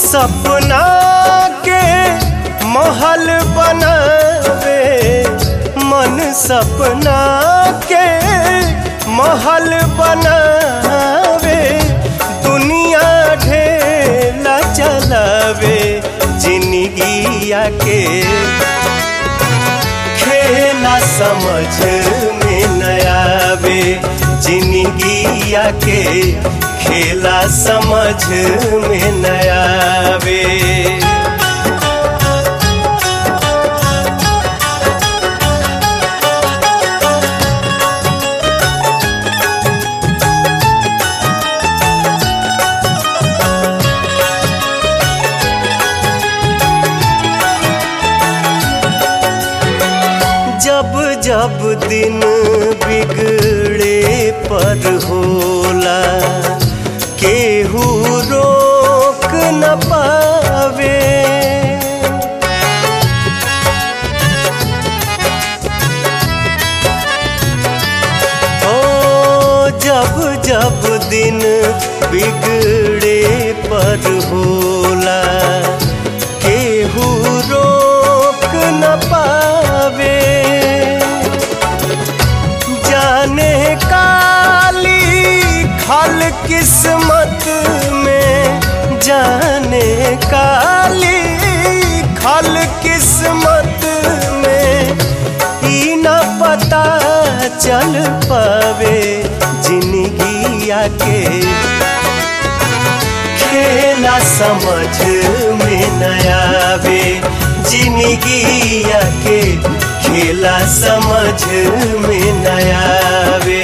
सपना के महल बनावे मन सपना के महल बनावे दुनिया ढेला चलावे जिंदगिया के खेला समझ में नयावे जिंदगिया के खेला समझ में नयावे जब जब दिन बिगड़े पर होला केहू रोक न पावे ओ जब जब दिन बिगड़े पर होला केहू रोक न पावे जाने काली खल किस्मत में जाने काली खल किस्मत में ई न पता चल पावे जिंदगिया के खेला समझ में नयावे जिंदगिया के खेला समझ में नयावे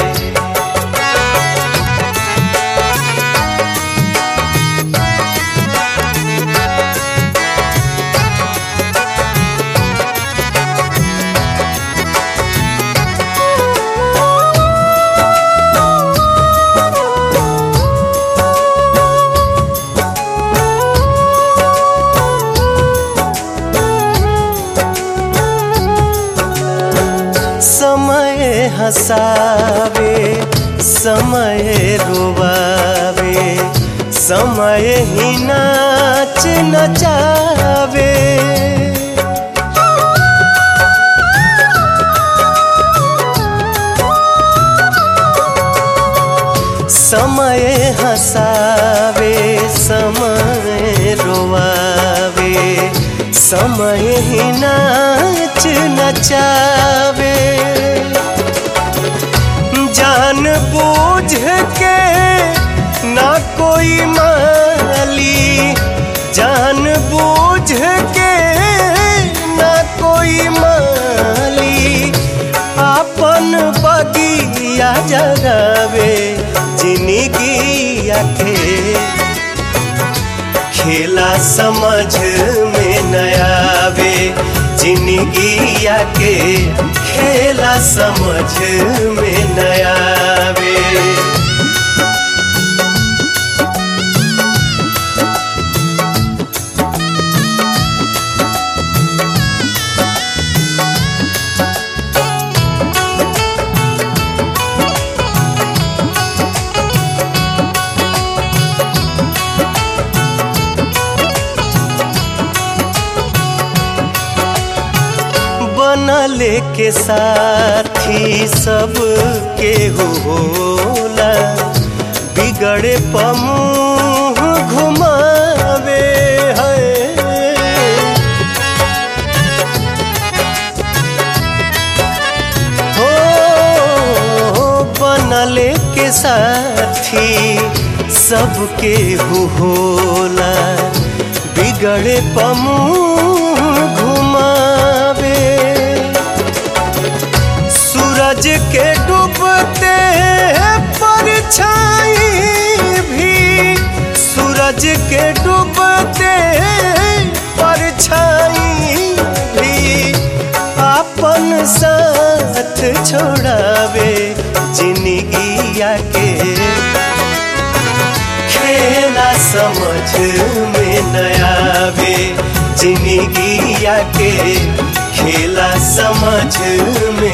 समय हसावे समय रोवावे समय ही नाच नचावे समय हसावे समय रोवावे समय ही नाच नचावे जान बूझ के ना कोई माली जान बूझ के ना कोई माली अपन बगिया जगावे जिंदगिया के खेला समझ में नयावे जिंदगिया के खेला समझ में नयावे बनले के साथी सब के होला बिगड़े पमुह घुमावे है हो बनले के साथी सबके होला बिगड़े पमुह घुमावे सूरज के डूबते परछाई भी सूरज के डूबते परछाई भी अपन साथ छोड़ावे जिंदगिया के खेला समझ में नयावे जिंदगिया के खेला समझ में